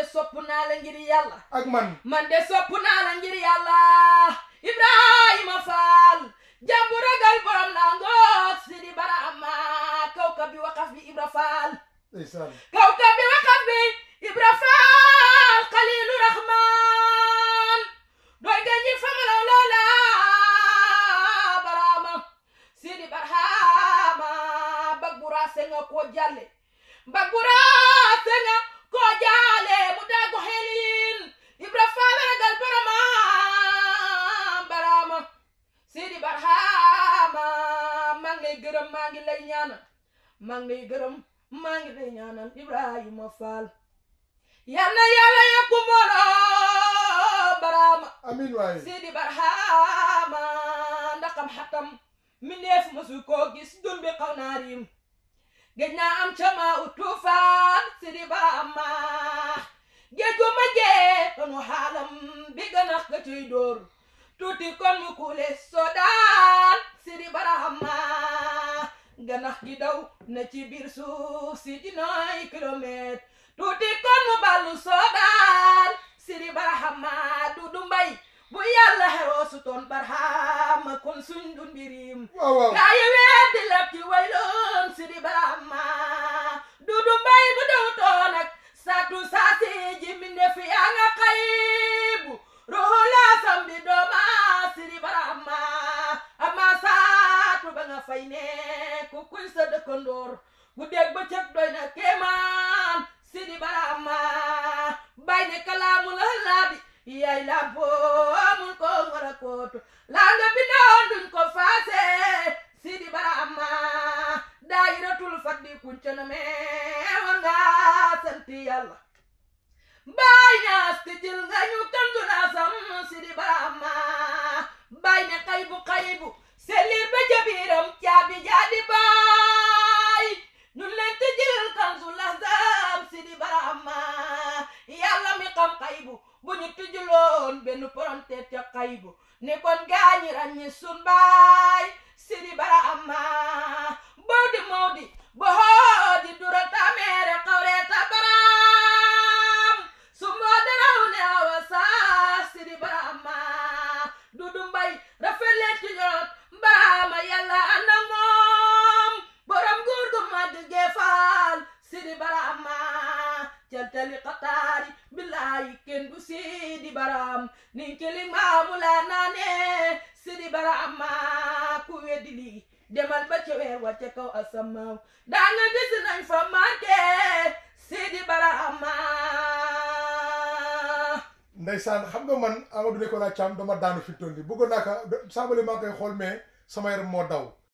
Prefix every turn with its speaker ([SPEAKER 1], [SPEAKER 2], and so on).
[SPEAKER 1] de sopp naa la ngir yàlla
[SPEAKER 2] ak man
[SPEAKER 1] man de sopp naa la ngir yàlla ibrahima faal jàmbu ragal borom naa ngoog sidi barama kawkab bi waqaf bi ibra faal
[SPEAKER 2] ndeysaan
[SPEAKER 1] kawkab bi waqaf bi ibra faal xalilu rahman doy nga ñi famalaw loola barama sidi barhama bag bu raase nga koo jàlle bag bu raase nga koo jaale mu daagu xelin ibra faal ragal barama barama sidi barhama maa ngi lay gërëm maa ngi lay ñaanal maa ngi lay gërëm maa ngi lay ñaanal ibrahima faal yal na yàlla yokku mbooloo barama
[SPEAKER 2] amin waay
[SPEAKER 1] sidi barhama ndaxam xatam mindeef masu koo gis dun bi xaw naa riim géej naa am cama u tuufaan sidi barhama géej gu ma jee kanu xaalam bi ganax ga ciy dóor tuuti kon mu kuule sodaan sidi barhama ganax gi daw na ci biir suuf si dinooy kilomètre tuuti kon mu ballu sodaan sidi barhama dudu mbay bu yàlla xeroo su toon barhama kon suñ du mbirim
[SPEAKER 2] waaw waaw
[SPEAKER 1] gaa yi weddi lépp ci wayloon sidi barhama dudu mbay bu dew toon ak satu saasi ji minde fi yaa nga xayibu ruhula sambi dooma sidi barhama ama saatu ba nga fay ne ku kuy sa dëkkandoor bu dégg ba cëg doy na kéemaan sidi barhama bay ne kalaamu la laabi yaay lampo amul ko ngara kootu laa nga bindoon duñ ko faase sidi barhama daayiratul faddi kuncana me war nga sant yàlla baay ñaas ti jël nga ñu kandu naa sam sidi barhama baay ne xaybu xaybu selir ba jabiram caabi jaadi baay ñun leen ti jël kandu lazam sidi barhama yàlla mi xam xaybu bu ñu tijjuloon benn poronte ca xaybu ne kon gaañi ràññi sun baay sidi barhama bawdi mawdi bohoodi durata meere xawreeta baram sumboo daraw ne awa saa sidi barhama dudu mbay rafet leen ci ñoot barhama yàlla ànd ak moom borom nguur gu màgg geefaal sidi barhama caltali xataari billahi kenn du sidi baram nin kili maamu laa naane sidi barhama ku weddi lii demal ba ca weer wa ca kaw asamaaw daa nga gis nañ fa marke sidi barhama
[SPEAKER 2] ndeysaan xam nga man Amadou Nicolas Thiam dama daanu fi mu toll nii bëggoon naa ko sàmbali maa ngi koy xool mais sama yaram moo daw